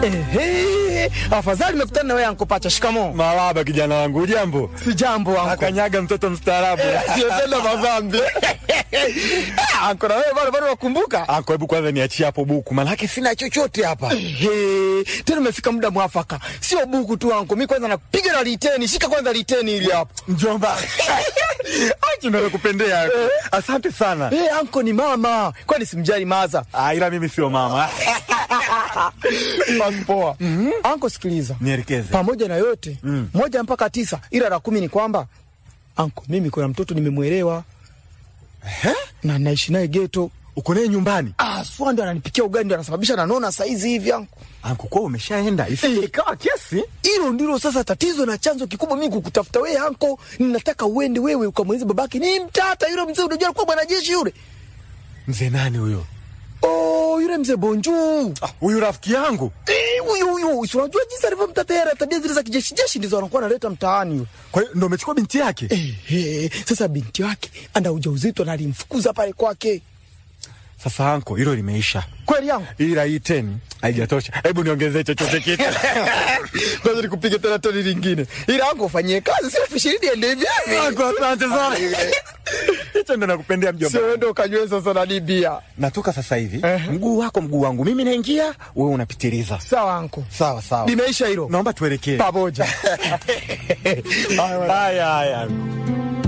Ehe, afadhali nimekutana na wewe anko Pacha. Shikamoo. Marahaba kijana wangu, ujambo? Si jambo anko. Akanyaga mtoto mstaarabu. Siyependa madhambi. Ah, Anko na wewe bado bado wakumbuka? Anko, hebu kwanza niachie hapo buku, manake sina chochote hapa. Ehe, tena umefika muda mwafaka. Sio buku tu anko. Mimi kwanza nakupiga na liteni. Shika kwanza liteni ili hapo. Mjomba. Achi ndio kupendea. Asante sana. Eh, anko ni mama. Kwani simjali maza? Ah, ila mimi sio mama. Basi poa. Anko sikiliza. Nielekeze. Pamoja na yote, moja mpaka tisa ila la kumi ni kwamba anko, mimi kuna mtoto nimemwelewa Eh? na naishi naye geto. Uko naye nyumbani? Ah, swa ndo ananipikia ugali ndo anasababisha nanona saizi hivi anko. Anko, kwa umeshaenda. Isije ikawa kesi. Hilo ndilo sasa tatizo na chanzo kikubwa mimi kukutafuta wewe anko. Ninataka uende wewe ukamweleze babake ni mtata yule mzee, unajua alikuwa mwanajeshi yule. Mzee nani huyo? Oh, yule mzee Bonju. Ah, Huyu rafiki yangu. Eh, huyu huyu, si unajua jinsi alivyomtata yeye, tabia zile za kijeshi jeshi ndizo anakuwa analeta mtaani yule. Kwa hiyo ndio umechukua binti yake? Eh, eh, sasa binti wake ana ujauzito na alimfukuza pale kwake. Sasa anko, hilo limeisha. Kweli yangu? Ila hii teni haijatosha. Hebu niongezee chochote kitu. Kwanza nikupige tena toni lingine. Ila wangu ufanyie kazi, sio elfu ishirini ende hivi hivi. Anko, asante sana. Hicho ndo nakupendea mjomba. Sio ende ukanywe sasa na bia. Natoka sasa hivi. Ehe. Mguu wako mguu wangu. Mimi naingia, wewe unapitiliza. Sawa anko. Sawa sawa. Limeisha hilo. Naomba tuelekee. Pamoja. Haya haya.